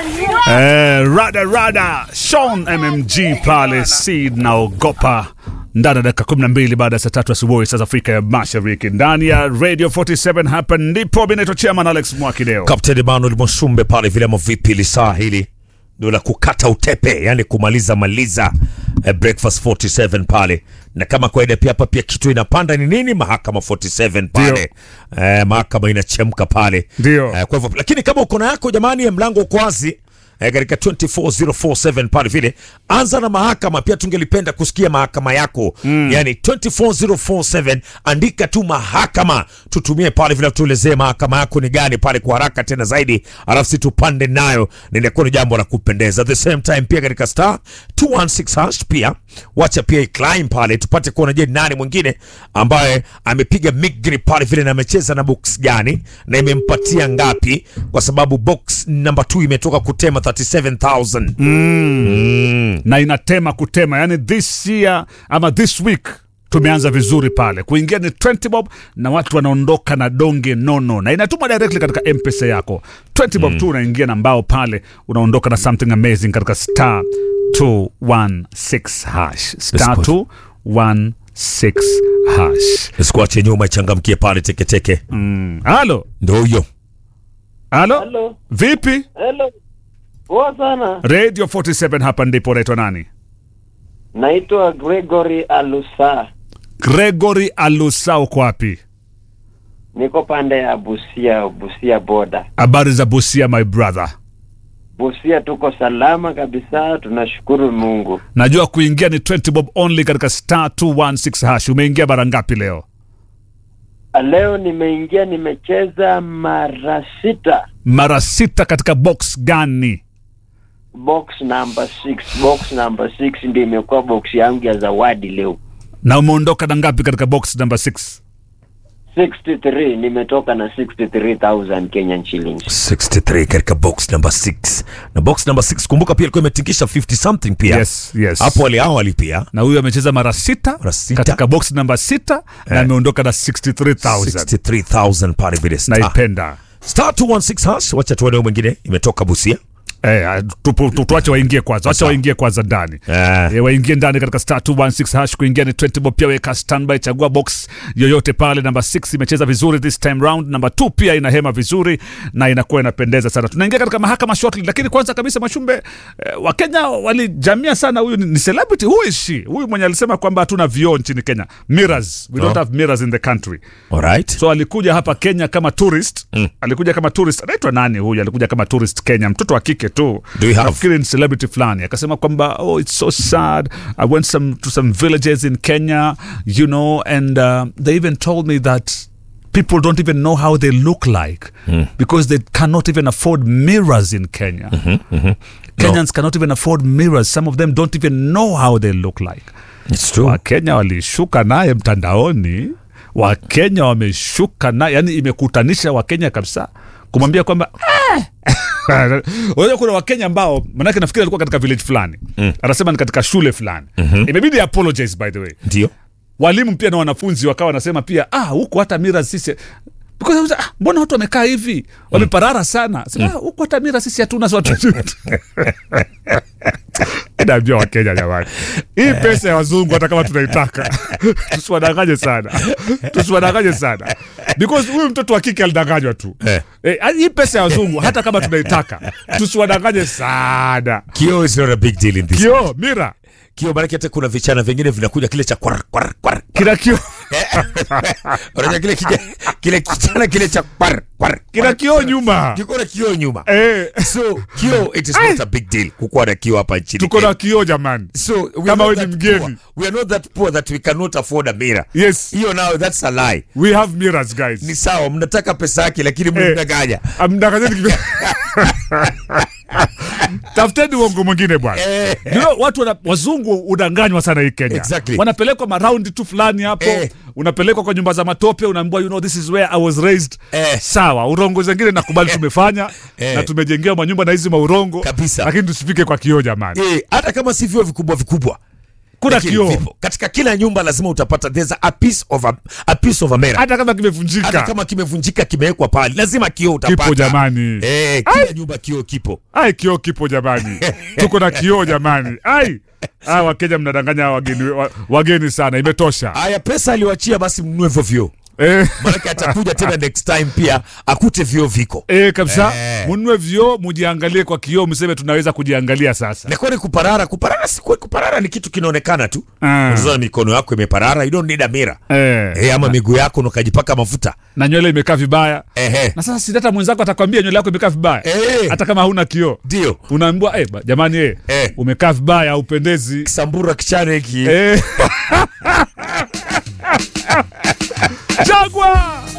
Eh, rada rada Sean MMG pale Seed naogopa ndani ya dakika 12 baada ya saa tatu asubuhi saa za Afrika ya Mashariki ndani ya Radio 47 hapa ndipo mimi naitwa Chairman Alex Mwakideo. Captain Emmanuel Mwashumbe pale vile ama vipi lisaa hili ndio la kukata utepe, yani kumaliza maliza eh, breakfast 47 pale, na kama kawaida pia hapa pia kitu inapanda ni nini, mahakama 47 pale eh, mahakama inachemka pale Ndio. eh, kwa hivyo lakini kama uko na yako jamani, ya mlango uko wazi eh, katika 24047 pale vile, anza na mahakama pia, tungelipenda kusikia mahakama yako mm. Yani 24047 andika tu mahakama, tutumie pale vile, tuelezee mahakama yako ni gani pale kwa haraka tena zaidi, alafu si tupande nayo, ninakuwa ni jambo la kupendeza. At the same time pia katika star 216 hash pia wacha pia iclimb pale, tupate kuona je, nani mwingine ambaye amepiga migri pale vile na amecheza na box gani na imempatia ngapi, kwa sababu box number 2 imetoka kutema 37000 na inatema kutema, yani this year ama this week tumeanza vizuri pale, kuingia ni 20 bob na watu wanaondoka na donge nono, na inatuma directly katika mpesa yako 20 bob tu, unaingia na mbao pale, unaondoka na something amazing katika star 216 hash star Yes, 216 hash. Sikuache nyuma, ichangamkie pale teketeke. Halo, Ndio huyo halo, Hello. vipi? Hello. Poa sana. Radio 47 hapa ndipo. Unaitwa nani? Naitwa Gregory Alusa. Gregory Alusa, uko wapi? Niko pande ya Busia, Busia boda. Habari za Busia my brother. Busia tuko salama kabisa, tunashukuru Mungu. Najua kuingia ni 20 bob only katika star 216 hash. Umeingia mara ngapi leo? Leo nimeingia nimecheza mara sita. Mara sita. Katika box gani? Box number 6, box number 6 ndio imekuwa box yangu ya zawadi leo. Na umeondoka na ngapi katika box number 6? 63 nimetoka na 63000 Kenyan shillings. 63 katika box number 6 na box number 6 kumbuka pia ilikuwa imetingisha 50 something pia Yes, yes. hapo ali awali pia Na huyu amecheza mara sita, Mara sita. katika box number 6 na ameondoka na 63000. 63000 pale vile star, Naipenda. star 216 hash. Wacha tuone huyu mwingine imetoka Busia Eh, tu- tu- tuache waingie kwanza, wacha Sawa. waingie kwanza ndani Eh. Eh, waingie ndani katika star 216 hash. Kuingia ni 20 bob, pia weka standby, chagua box yoyote pale. Namba 6 imecheza vizuri this time round, namba 2 pia inahema vizuri na inakuwa inapendeza sana. Tunaingia katika mahakama shortly, lakini kwanza kabisa Mashumbe, eh, Wakenya walijamia sana. Huyu ni, ni celebrity, who is she? Huyu mwenye alisema kwamba hatuna vioo nchini Kenya, mirrors, we don't Oh. have mirrors in the country alright so alikuja hapa Kenya kama tourist mm. alikuja kama tourist. Anaitwa nani huyu? Alikuja kama tourist Kenya, mtoto wa kike tu, Do you have- nafikiri ni celebrity fulani. Akasema kwamba oh, it's so sad I went some, to some villages in Kenya you know and uh, they even told me that people don't even know how they look like because they cannot even afford mirrors in Kenya. Kenyans cannot even afford mirrors. Some of them don't even know how they look like. it's true Wakenya walishuka naye mtandaoni, Wakenya wameshuka naye, yani imekutanisha Wakenya kabisa kumwambia kwamba "Ah!" unajua kuna Wakenya ambao manake nafikiri alikuwa katika village fulani anasema ni katika shule fulani imebidi apologize by the way ndio walimu pia na wanafunzi wakawa wanasema pia ah, huku hata mira sisi Because I was, ah, mbona watu wamekaa hivi wameparara sana Sema, ah, huku hata mira sisi hatuna si watu naambia wakenya jamani hii pesa ya wazungu hata kama tunaitaka tusiwadanganye sana tusiwadanganye sana because huyu mtoto wa kike alidanganywa tu Eh. eh, hii pesa ya wazungu hata kama tunaitaka tusiwadanganye sana kio is not a big deal in this kio mira kio maanake hata kuna vichana vingine vinakuja kile cha kwar kwar kwar kina kio unajua kile kija, kile kichana kile cha kwar kwar kina kio nyuma kiko na kio nyuma eh. so kio it is not a big deal kukuwa na kio hapa nchini tuko na Kenya. kioo jamani so we are Kama not wewe ni that mgeni. poor. we are not that poor that we cannot afford a mirror yes hiyo nao that's a lie we have mirrors guys ni sawa mnataka pesa yake lakini Eh. mnadanganya amdanganyeni kivi- tafuteni uongo mwingine bwana Eh. you know, watu wana, wazungu udanganywa sana hii kenya Exactly. wanapelekwa maraundi tu fulani hapo Eh. unapelekwa kwa nyumba za matope unaambiwa you know, this is where i was raised Eh. sawa urongo zengine nakubali tumefanya Eh. na tumejengewa manyumba na hizi maurongo Kabisa. lakini tusifike kwa kioo jamani Eh, hata kama si vyuo vikubwa vikubwa Kuna Lakini kioo. vipo. katika kila nyumba lazima utapata there's a piece of a, a piece of a mirror hata kama hata kimevunjika kama kimevunjika kimewekwa pale lazima kioo utapata kipo jamani eh, kila nyumba kioo kipo ai kioo kipo jamani tuko na kioo jamani ai ah, wakenya mnadanganya wageni, wa- wageni sana imetosha haya pesa aliwachia basi mnunue hivyo vioo eh, maanake atakuja tena next time pia akute vioo viko eh, kabisa Eh. mununue vioo mujiangalie kwa kioo mseme tunaweza kujiangalia sasa nakuwa ni kuparara kuparara si kuparara ni kitu kinaonekana tu Ah. unaona mikono yako imeparara you don't need a mirror eh, eh, ama miguu yako ukajipaka mafuta na nywele imekaa vibaya ehe na sasa si hata mwenzako atakwambia nywele yako imekaa vibaya Eh. hata kama hauna kioo ndio unaambiwa eh, ba- jamani eh, Eh. umekaa vibaya haupendezi sambura kichane hiki eh. Jagwa